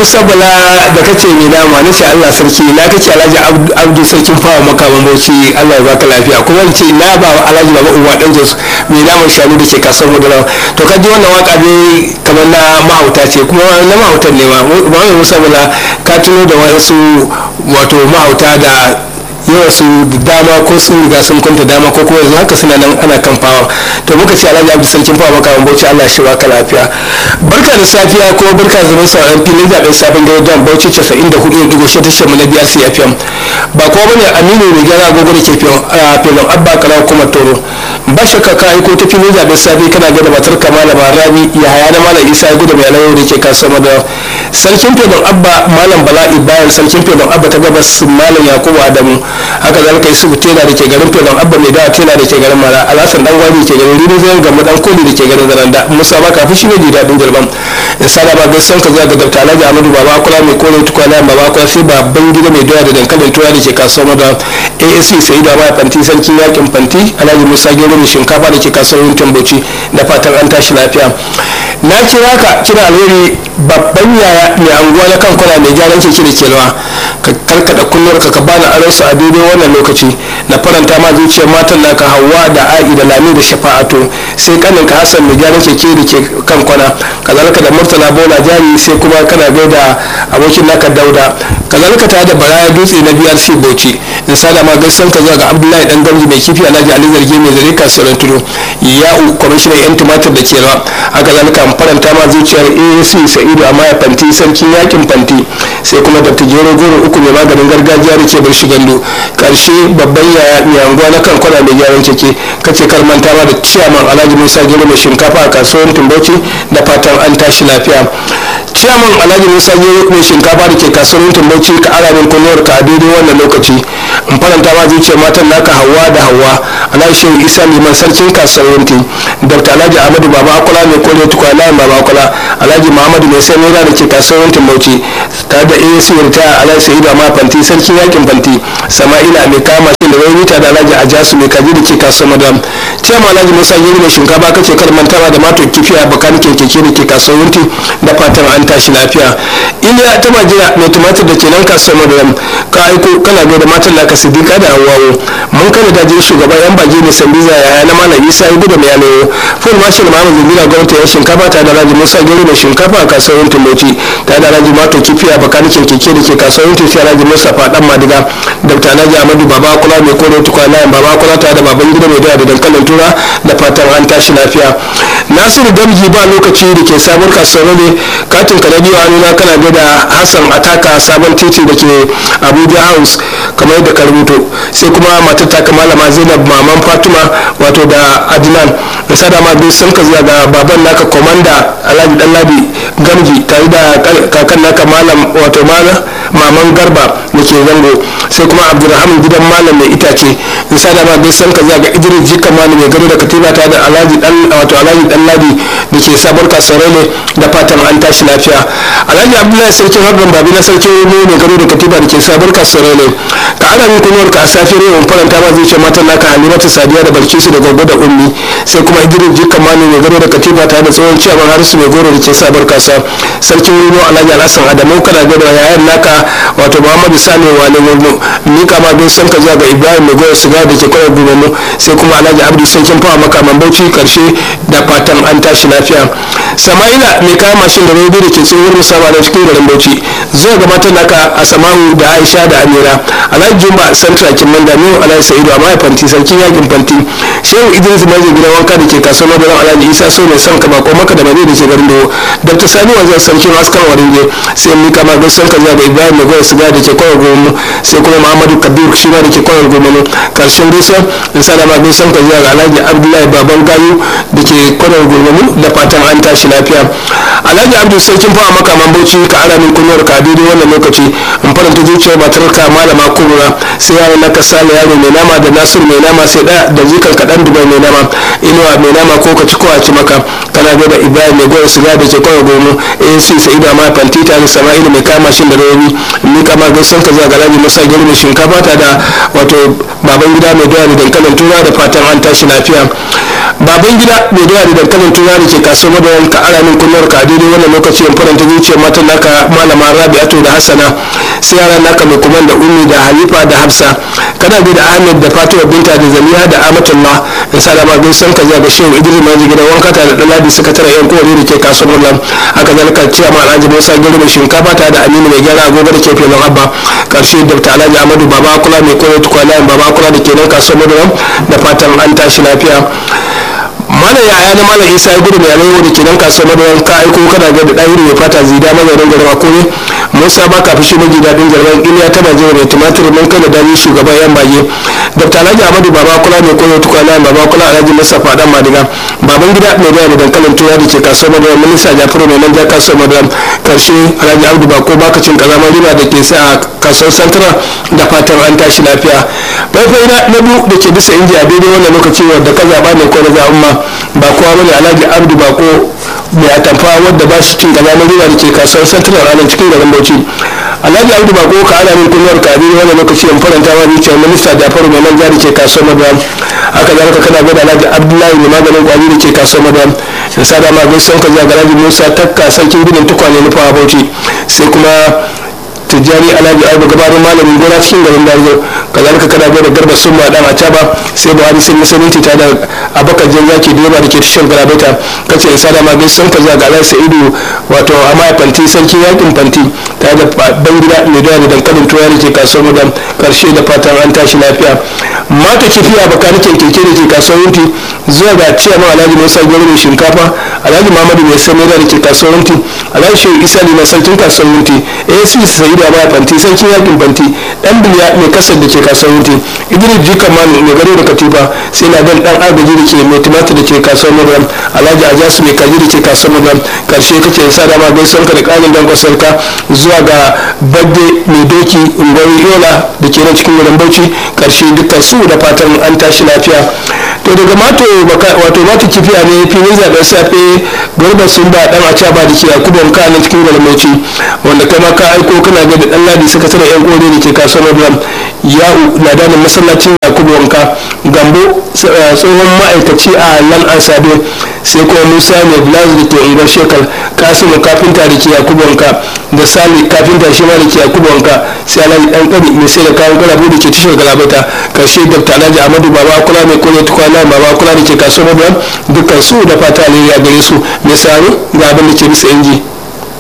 musa bala da kace mai dama na ce allah sarki na kace alhaji abdu sarkin fawa makaman bauchi allah ya baka lafiya kuma ce na ba wa alhaji baba uwa dan jos mai naman shanu da ke kasar mudura to ka ji wannan waka ne kamar na mahauta ce kuma na mahautan ne ma mai musa bala ka tuno da wasu wato mahauta da yawa su dama ko sun riga sun kwanta dama ko kuma yanzu haka suna nan ana kan fawa to muka ce alhaji abdu sarkin fawa maka bauchi allah shi baka lafiya barka da safiya ko barka da zaman sauran filin zaben sabon gari don bauchi 94.6 tashar mu na biyar cfm ba ko bane aminu ne gyara agogo da ke filin abba kara kuma toro ba shakka ka aiko ta filin zaben safe kana gada matar kamala rabi ya haya na malam isa ya gudu mai alayyau da ke kasuwa da sarkin filin abba malam bala'i bayan sarkin filin abba ta gabas malam yakubu adamu haka zalika yi subu tela da ke garin filin abba mai dawa tela da ke garin mara alasan dan gwani ke garin rini zai gama dan koli da ke garin zaranda musa ba kafin shi ne ji daɗin jirban in sada ba gaisan ka zuwa ga dabta alhaji amadu baba kula mai kore tukwana baba kula sai babban gida mai doya da dankalin tuwa da ke kasuwar da asc sai da ba fanti sarkin yakin fanti alhaji musa gero mai shinkafa da ke kasuwar tamboci da fatan an tashi lafiya na kira ka kira alheri babban yaya mai anguwa na kan kwana mai gyaran keke da kelwa ka karkada kullum ka bani aransu a daidai wannan lokaci na faranta ma zuciyar matan naka hawa da a'i da lami da shafa'atu sai kanin ka hassan mai gyaran keke da ke kan kwana kazalika da murtala bola jari sai kuma kana gaida abokin naka dauda kazalika tare da baraya dutse na brc bauchi in sada ma gaisan ka zuwa ga abdullahi dan gamji mai kifi alhaji ali zargi mai zare kasuwar tudu ya'u kwamishinan yan tumatir da kewa haka zalika faranta ma zuciyar asc sa'idu amma ya fanti sarkin yakin fanti sai kuma dr jero goro uku mai maganin gargajiya da ke bar shi gando karshe babban yaya mai anguwa na kan kwana mai gyaran keke kace kar manta ma da ciyaman alhaji musa gero mai shinkafa a kasuwar tumbauci da fatan an tashi lafiya ciyaman alhaji musa gero mai shinkafa da ke kasuwar tumbauci ka ara min kunuwar ka a daidai wannan lokaci in faranta ma zuciyar matan naka hawa da hawa alhaji shehu isa liman sarkin kasuwar dr alhaji ahmadu baba akula mai kore tukwana baba akula alhaji muhammadu mai sai nera da ke kasuwar tumbauci tare da asc ta alhaji sa'idu amma fanti sarkin yakin fanti sama'ila mai kama shi da wani mita da alhaji ajasu mai kaji da ke kasuwar madam ciyama alhaji musa giri mai shinkafa kace kar mantawa da mato kifiya bakanikin keke da ke kasuwar wunti da fatan an tashi lafiya iliya ta majira mai tumatir da ke nan kasuwar madam ka aiko kana gaida matan naka siddiqa da hawawo mun kana da jin shugaban yan bage mai sambiza yaya na malam isa ya gudu mai yanayo full marshal muhammad zubira gwamnati ya shinkafa ta da alhaji musa giri mai shinkafa a kasuwar wunti moci ta da alhaji mato kifiya bakanikin keke da ke kasuwar wunti sai alhaji mustapha dan madiga dr alhaji amadu baba kula mai kore tukwana baba kula ta da baban gida mai da dankalin tura da fatan an tashi lafiya nasiru gamji ba lokaci da ke sabon kasuwar ne katin ka biyu a nuna kana ga da hassan ataka sabon titi da ke abuja house kamar yadda ka rubuto sai kuma matar ta malama zainab maman fatima wato da adnan da sada ma biyu sun ka zuwa ga baban naka komanda alhaji danladi gamji tare da kakan naka malam wato maman garba da ke zango sai kuma abdulrahman gidan malam mai itace in sada ma biyu sun ka zuwa ga idris jika malam mai gado da katiba ta da alhaji dan wato alhaji dan ladi da ke sabuwar kasuwar ne da fatan an tashi lafiya alhaji abdullahi sarkin harbin babi na sarkin ne mai gado da katiba da ke sabuwar kasuwar ne ka ana min kunuwar ka a safiyar yau faranta ma zai ce matan naka halimatu sadiya da balkisu da gogo da ummi sai kuma idris jika malam mai gado da katiba ta da tsohon ciyaman harisu mai goro da ke sabuwar kasuwa sarkin rino alhaji alhassan adamu kana gado yayan naka wato muhammadu sani wale wurnu ni kama bin son ka zuwa ga ibrahim mai goyo siga da ke kwayar gudunar sai kuma alhaji abdu sarkin fawa makaman bauchi karshe da fatan an tashi lafiya sama'ila mai kayan mashin da robi da ke tsohon musamman da cikin garin bauchi zuwa ga matan naka a samahu da aisha da amira alhaji jumba santra kimman da miyu alhaji sa'idu a mahaifanti sarkin yakin fanti shehu idris mai gida wanka da ke kasuwar madaran alhaji isa so mai son ka bako maka da mani da ke garin dawo dr sani wanzan sarkin askan warinje sai mika ma gaisan ka zuwa ga ibrahim mai goya siga da ke kwayar gomu sai kuma muhammadu kabir shi ma da ke kwayar gomu karshen gaisa in sa da ma gaisan ka zuwa ga alhaji abdullahi baban gayu da ke kwayar gomu da fatan an tashi lafiya alhaji abdu sarkin fawa makaman bauchi ka ara min kunyar ka daidai wannan lokaci in in faranta zuciyar matarka malama kurura sai yaron naka sale yaro mai nama da nasiru mai nama sai da da jikan kaɗan dubai mai nama inuwa mai nama ko ka ci ko a ci maka kana da ibrahim mai goyon siga da ke kawai gomo asc sa'idu amma fantita da sama'ilu mai kama shi da rauni ni kama gaisan ka zuwa galabi masa gari mai shinkafa ta da wato baban gida mai doya da dankalin tura da fatan an tashi lafiya baban gida mai doya da dankalin tura da ke kasuwar madawan ka ara min kunnuwar ka a daidai wannan lokaci in faranta zuciyar matan naka malama rabi'atu da hassana sai yaran naka mai kuma da ummi da halifa da hafsa kana bi da ahmed da fatima binta da zaliha da amatullah in sa da magin san ka ga shehu idris maji gidan wanka ta da dalabi sakatare yan kowane da ke kasuwar nan haka zalika ciya ma alhaji musa gari mai shinkafa ta da aminu mai gyara agogo da ke filin abba karshe da alhaji amadu baba kula mai koyo tukwana baba kula da ke nan kasuwar nan da fatan an tashi lafiya malam yaya na malam isa ya gudu mai alayyar da ke nan kasuwar madawan ka aiko kana ga da ɗahiri mai fata zida mazarin garin akure musa ba ka fushi maji daɗin garban iliya ta baje mai tumatir mun kai da dani shugaban yan bage dr alhaji amadu baba kula mai koyo tukwana baba kula alhaji mustapha dan madiga baban gida mai da da dankalin tura da ke kasuwar madawan minista jafaru mai nan ja kasuwar madawan karshe alhaji abdu bako baka cin kazama riba da ke sa a kasuwar santara da fatan an tashi lafiya faifai na biyu da ke bisa inji a daidai wannan lokaci wadda ka zaɓa ne ko na zaɓen ma ba kowa bane alhaji abdu bako mai atamfa wadda ba shi cin kaza na riba da ke kasuwar central ranar cikin garin bauchi alhaji abdu bako ka ana min kunyar ka abin wannan lokaci in faranta ma zuciyar minista jafaru mai nan jari ke kasuwar madam haka zalika kana gada alhaji abdullahi mai maganin kwari da ke kasuwar madam da sada ma gaisuwan ka zuwa ga alhaji musa takka sarkin gudun tukwane nufa bauchi sai kuma tijjani alhaji aibu gabarin malamin gona cikin garin dariyo kazalika kana da garba sun ma dan acaba sai buhari sai musulunci ta da abakar jan zaki da yaba da ke tashar garabaita kace isa da ma gaisan ka zaga alhaji sa'idu wato amma fanti sarki yakin fanti ta da ban gida mai da dankalin tuwa da ke kasuwar mudan karshe da fatan an tashi lafiya mata kifiya baka nake keke da ke kasuwar yunti zuwa ga ciyama alhaji musa gwari mai shinkafa alhaji muhammadu mai sami da ke kasuwar yunti alhaji shehu isa na sarkin kasuwar yunti asp sa'idu da ba fanti sarkin yakin fanti dan biliya mai kasar da ke kasuwar wuti idris jika manu mai gado da katifa sai na gan dan agaji da ke mai tumatir da ke kasuwar madram alhaji ajasu mai kaji da ke kasuwar madram karshe kake sa dama gaisuwar ka da kanin dan kwasar ka zuwa ga badde mai doki ungwari yola da ke nan cikin wurin bauchi karshe dukkan su da fatan an tashi lafiya to daga mato wato mato kifiya ne filin zaɓen safe garba sun ba dan a ba da ke yakuban ka nan cikin wurin bauchi wanda kai ma ka aiko kana ga da dan ladi sakataren yan kore da ke kasuwar madram ya'u ladanin masallacin yakubu wanka gambo tsohon ma'aikaci a lan asado sai kuma musa mai blazu da ke unguwar shekar kasimu kafinta da ke yakubu wanka da sali kafinta shi ma da ke yakubu wanka sai alhaji dan kari mai sai da kayan garabu da ke tashar galabata karshe dr alhaji amadu baba kula mai kore tukwana baba kula da ke kasuwar madam dukkan su da fata alheri a gare su mai saro ga abin da ke bisa inji